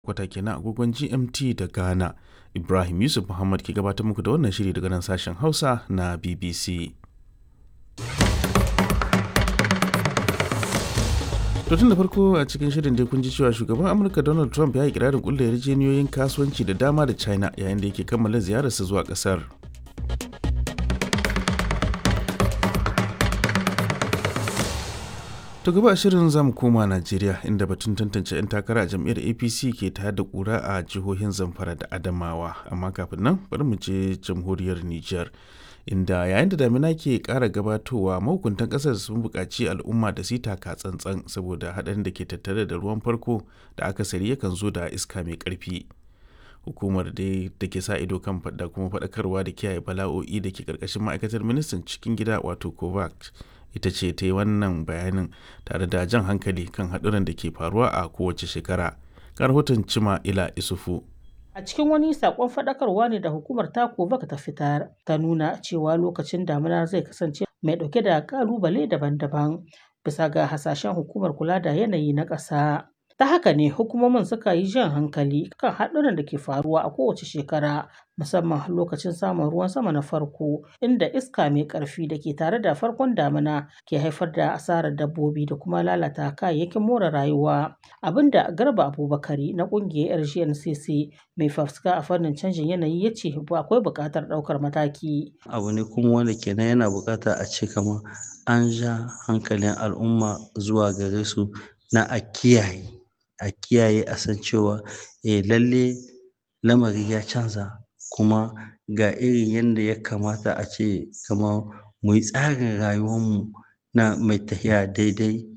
kwata kenan agogon GMT da Ghana. Ibrahim Yusuf Muhammad ke gabatar muku da wannan shiri daga nan sashen Hausa na BBC. To tun da farko a cikin shirin dai kun ji cewa shugaban Amurka Donald Trump ya yi kirarin kulle yarjejeniyoyin kasuwanci da dama da China yayin da yake kammala ziyararsa zuwa kasar. To gaba shirin zamu koma Najeriya inda batun tantance 'yan takara a jam'iyyar APC ke tayar da kura a jihohin Zamfara da Adamawa. Amma kafin nan bari mu je jamhuriyar Nijar. Inda yayin da damina ke ƙara gabatowa mahukuntan ƙasar sun buƙaci al'umma da su taka tsantsan saboda haɗarin da ke tattare da ruwan farko da akasari yakan zo da iska mai ƙarfi. Hukumar dai da ke sa ido kan da kuma faɗakarwa da kiyaye bala'o'i da ke ƙarƙashin ma'aikatar ministan cikin gida wato COVAX ita ce ta yi wannan bayanin tare da jan hankali kan haɗuran da ke faruwa a kowace shekara. rahoton cima ila isufu. A cikin wani sakon faɗakarwa ne da hukumar Takovak ta fitar ta nuna cewa lokacin damina zai kasance mai ɗauke da ƙalubale daban-daban bisa ga hasashen hukumar kula da yanayi na ƙasa. Ta haka ne hukumomin suka yi jan hankali kan haɗuran da ke faruwa a kowace shekara musamman lokacin samun ruwan sama na farko inda iska mai ƙarfi da ke tare da farkon damina ke haifar da asarar dabbobi da kuma lalata kayayyakin more rayuwa abinda garba abubakari na ƙungiyar rgncc mai fafuska a fannin canjin yanayi ya ce akwai buƙatar ɗaukar mataki abu ne kuma wanda kenan yana buƙata a ce kamar an ja hankalin al'umma zuwa gare su na a kiyaye a kiyaye a san cewa eh lalle lamari ya canza kuma ga irin yadda ya kamata a ce kamar mu yi tsarin rayuwarmu na mai tafiya daidai